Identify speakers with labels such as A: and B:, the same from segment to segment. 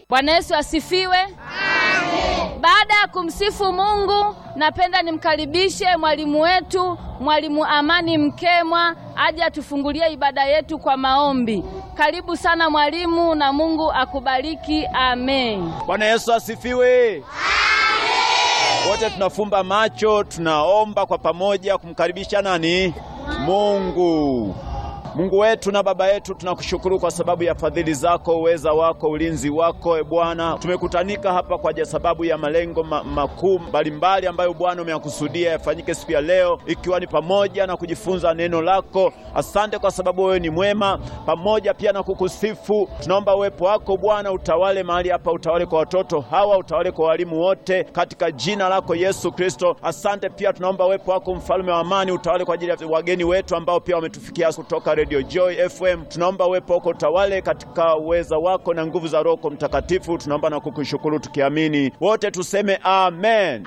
A: Bwana Yesu asifiwe. Baada ya kumsifu Mungu, napenda nimkaribishe mwalimu wetu, mwalimu Amani Mkemwa, aje atufungulie ibada yetu kwa maombi. Karibu sana mwalimu, na Mungu akubariki. Amen.
B: Bwana Yesu asifiwe. Wote tunafumba macho, tunaomba kwa pamoja kumkaribisha nani? Mungu. Mungu wetu na Baba yetu, tunakushukuru kwa sababu ya fadhili zako, uweza wako, ulinzi wako. E Bwana, tumekutanika hapa kwa sababu ya malengo ma makuu mbalimbali ambayo Bwana umeyakusudia yafanyike siku ya leo, ikiwa ni pamoja na kujifunza neno lako. Asante kwa sababu wewe ni mwema, pamoja pia na kukusifu. Tunaomba uwepo wako Bwana utawale mahali hapa, utawale kwa watoto hawa, utawale kwa walimu wote, katika jina lako Yesu Kristo. Asante pia tunaomba uwepo wako mfalme wa amani, utawale kwa ajili ya wageni wetu ambao pia wametufikia kutoka Radio Joy FM. Tunaomba uwepo wako utawale katika uweza wako na nguvu za Roho Mtakatifu. Tunaomba na kukushukuru tukiamini, wote tuseme amen.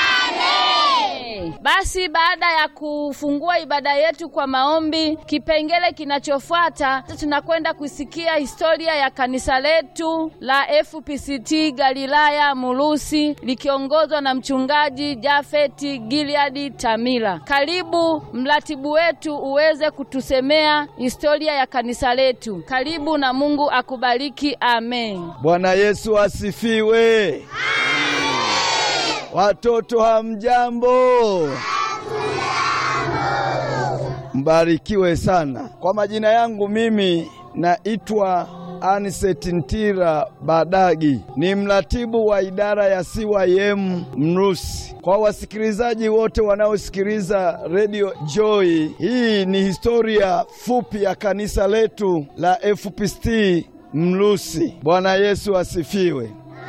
A: Basi baada ya kufungua ibada yetu kwa maombi, kipengele kinachofuata tunakwenda kusikia historia ya kanisa letu la FPCT Galilaya Mulusi likiongozwa na mchungaji Jafeti Gileadi Tamila. Karibu mratibu wetu uweze kutusemea historia ya kanisa letu. Karibu na Mungu akubariki. Amen.
C: Bwana Yesu asifiwe. Watoto hamjambo? Mbarikiwe sana. Kwa majina yangu mimi naitwa Aniseti Ntira Badagi, ni mratibu wa idara ya CYM Mrusi. Kwa wasikilizaji wote wanaosikiliza Radio Joy, hii ni historia fupi ya kanisa letu la FPCT Mrusi. Bwana Yesu asifiwe.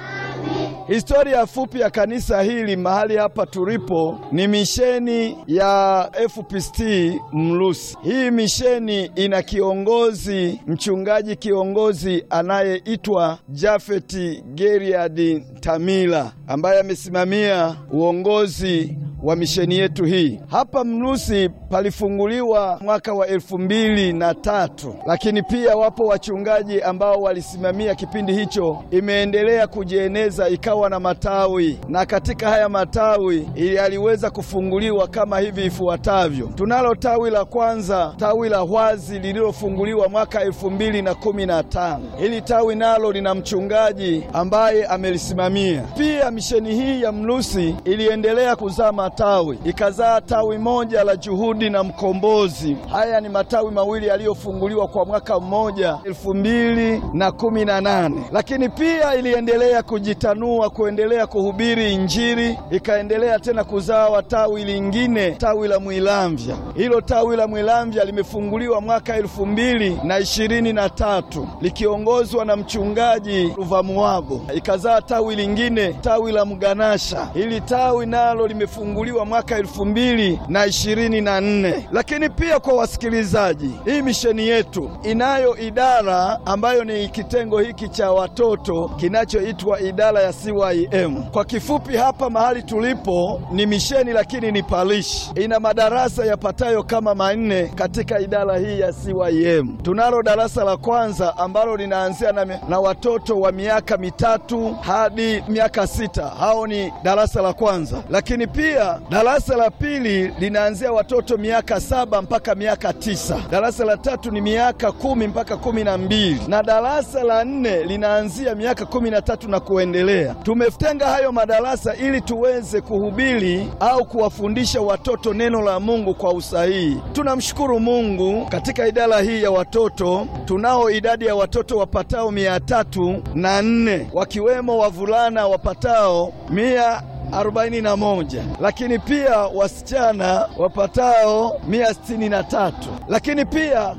C: Historia fupi ya kanisa hili mahali hapa tulipo ni misheni ya FPCT Mlusi. Hii misheni ina kiongozi, mchungaji kiongozi anayeitwa Jafeti Geriadi Tamila ambaye amesimamia uongozi wa misheni yetu hii. Hapa Mlusi palifunguliwa mwaka wa elfu mbili na tatu, lakini pia wapo wachungaji ambao walisimamia kipindi hicho. Imeendelea kujieneza ikawa na matawi, na katika haya matawi yaliweza kufunguliwa kama hivi ifuatavyo. Tunalo tawi la kwanza, tawi la Hwazi lililofunguliwa mwaka elfu mbili na kumi na tano. Hili tawi nalo lina mchungaji ambaye amelisimamia. Pia misheni hii ya Mlusi iliendelea kuzaa matawi, ikazaa tawi moja la Juhudi na Mkombozi. Haya ni matawi mawili yaliyofunguliwa kwa mwaka mmoja elfu mbili na kumi na nane, lakini pia iliendelea kujitanua kuendelea kuhubiri Injili, ikaendelea tena kuzaa tawi lingine, tawi la Mwilamvya. Hilo tawi la Mwilamvya limefunguliwa mwaka elfu mbili na ishirini na tatu likiongozwa na mchungaji Ruvamuwago, ikazaa tawi lingine, tawi la Mganasha. Hili tawi nalo limefunguliwa mwaka elfu mbili na ishirini na nne. Lakini pia kwa wasikilizaji, hii misheni yetu inayo idara ambayo ni kitengo hiki cha watoto kinachoitwa idara ya CYM. Kwa kifupi, hapa mahali tulipo ni misheni, lakini ni parishi. Ina madarasa yapatayo kama manne katika idara hii ya CYM. Tunalo darasa la kwanza ambalo linaanzia na, na watoto wa miaka mitatu hadi miaka sita. Hao ni darasa la kwanza, lakini pia darasa la pili linaanzia watoto miaka saba mpaka miaka tisa. Darasa la tatu ni miaka kumi mpaka kumi na mbili na darasa la nne linaanzia miaka kumi na tatu na kuendelea. Tumetenga hayo madarasa ili tuweze kuhubiri au kuwafundisha watoto neno la Mungu kwa usahihi. Tunamshukuru Mungu, katika idara hii ya watoto tunao idadi ya watoto wapatao mia tatu na nne wakiwemo wavulana wapatao mia arobaini na moja lakini pia wasichana wapatao mia sitini na tatu lakini pia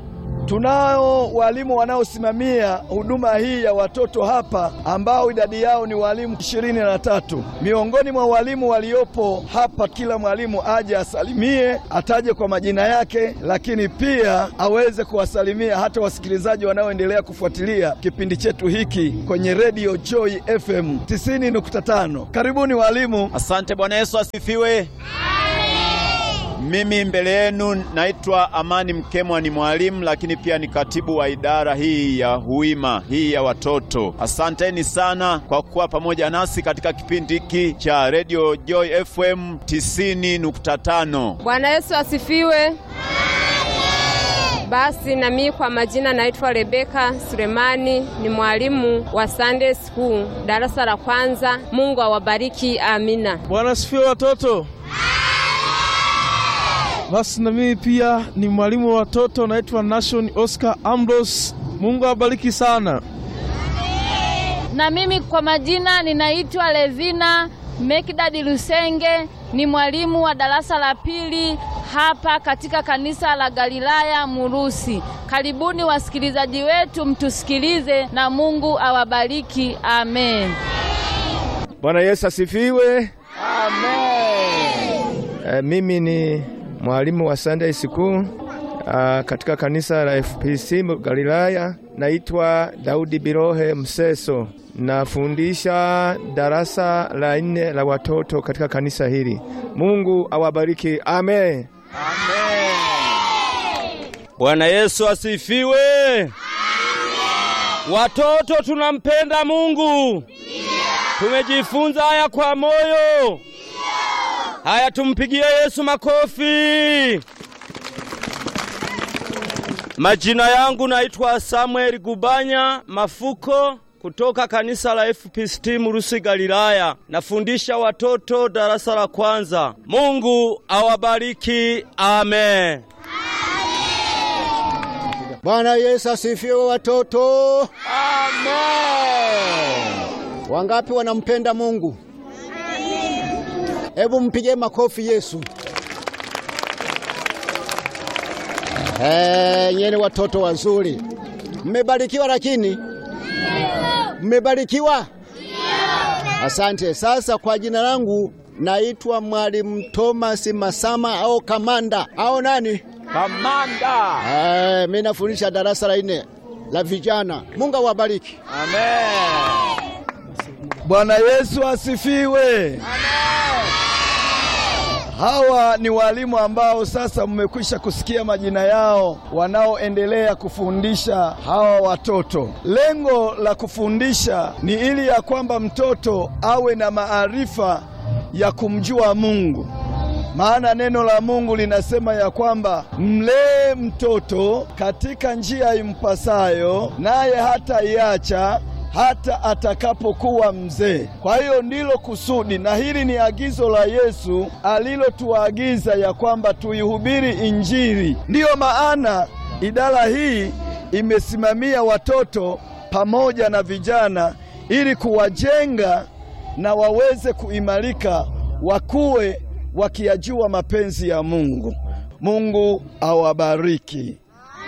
C: tunao walimu wanaosimamia huduma hii ya watoto hapa ambao idadi yao ni walimu ishirini na tatu. Miongoni mwa walimu waliopo hapa, kila mwalimu aje asalimie, ataje kwa majina yake, lakini pia aweze kuwasalimia hata wasikilizaji wanaoendelea kufuatilia kipindi chetu hiki kwenye Radio Joy FM 90.5. Karibuni walimu.
B: Asante. Bwana Yesu asifiwe. Mimi mbele yenu naitwa Amani Mkemwa, ni mwalimu lakini pia ni katibu wa idara hii ya Huima hii ya watoto. Asanteni sana kwa kuwa pamoja nasi katika kipindi hiki cha Radio Joy FM 90.5.
D: Bwana Yesu asifiwe. Basi na mimi kwa majina naitwa Rebeka Sulemani, ni mwalimu wa Sunday School darasa la kwanza. Mungu awabariki, amina.
E: Bwana asifiwe watoto. Basi na mimi pia ni mwalimu wa watoto naitwa Nation Oscar Ambrose. Mungu awabariki sana.
A: Na mimi kwa majina ninaitwa Levina Mekdadi Lusenge, ni mwalimu wa darasa la pili hapa katika kanisa la Galilaya Murusi. Karibuni wasikilizaji wetu, mtusikilize na Mungu awabariki. Amen.
F: Bwana Yesu asifiwe. E, mimi ni mwalimu wa Sunday School ah, katika kanisa la FPC Galilaya. Naitwa Daudi Birohe Mseso, nafundisha darasa la nne la watoto katika kanisa hili. Mungu awabariki. Amen.
G: Bwana Yesu asifiwe. Watoto tunampenda Mungu. Tumejifunza haya kwa moyo. Haya, tumpigie Yesu makofi. Majina yangu naitwa Samuel Gubanya Mafuko kutoka kanisa la FPCT Murusi Galilaya. Nafundisha watoto darasa la kwanza. Mungu awabariki. Amen.
H: Bwana Yesu asifiwe watoto. Wangapi wanampenda Mungu? Hebu mpige makofi Yesu. Eh, nyeni watoto wazuri. Mmebarikiwa lakini? Mmebarikiwa? Asante. Sasa kwa jina langu naitwa Mwalimu Thomas Masama au Kamanda au nani?
B: Kamanda.
H: Eh, mimi nafundisha darasa la nne la vijana. Mungu awabariki.
B: Amen.
C: Bwana Yesu asifiwe. Hawa ni walimu ambao sasa mmekwisha kusikia majina yao, wanaoendelea kufundisha hawa watoto. Lengo la kufundisha ni ili ya kwamba mtoto awe na maarifa ya kumjua Mungu. Maana neno la Mungu linasema ya kwamba mlee mtoto katika njia impasayo, naye hataiacha hata atakapokuwa mzee. Kwa hiyo ndilo kusudi, na hili ni agizo la Yesu alilotuagiza ya kwamba tuihubiri Injili. Ndiyo maana idara hii imesimamia watoto pamoja na vijana ili kuwajenga na waweze kuimarika, wakuwe wakiyajua mapenzi ya Mungu. Mungu awabariki.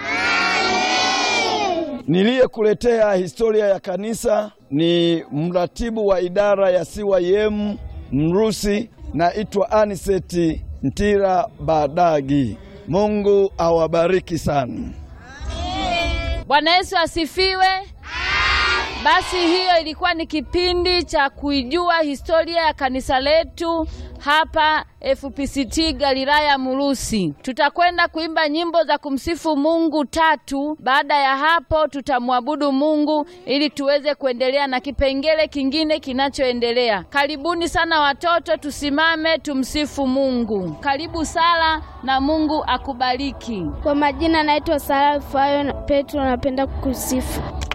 C: Niliyekuletea historia ya kanisa ni mratibu wa idara ya CYM Mrusi, naitwa Aniseti Ntira Badagi. Mungu awabariki sana.
A: Bwana Yesu asifiwe. Basi hiyo ilikuwa ni kipindi cha kuijua historia ya kanisa letu hapa FPCT Galilaya Murusi. Tutakwenda kuimba nyimbo za kumsifu Mungu tatu. Baada ya hapo, tutamwabudu Mungu ili tuweze kuendelea na kipengele kingine kinachoendelea. Karibuni sana watoto, tusimame tumsifu Mungu. Karibu sala na Mungu akubariki.
I: Kwa majina naitwa Sara Fayo Petro, napenda kukusifu.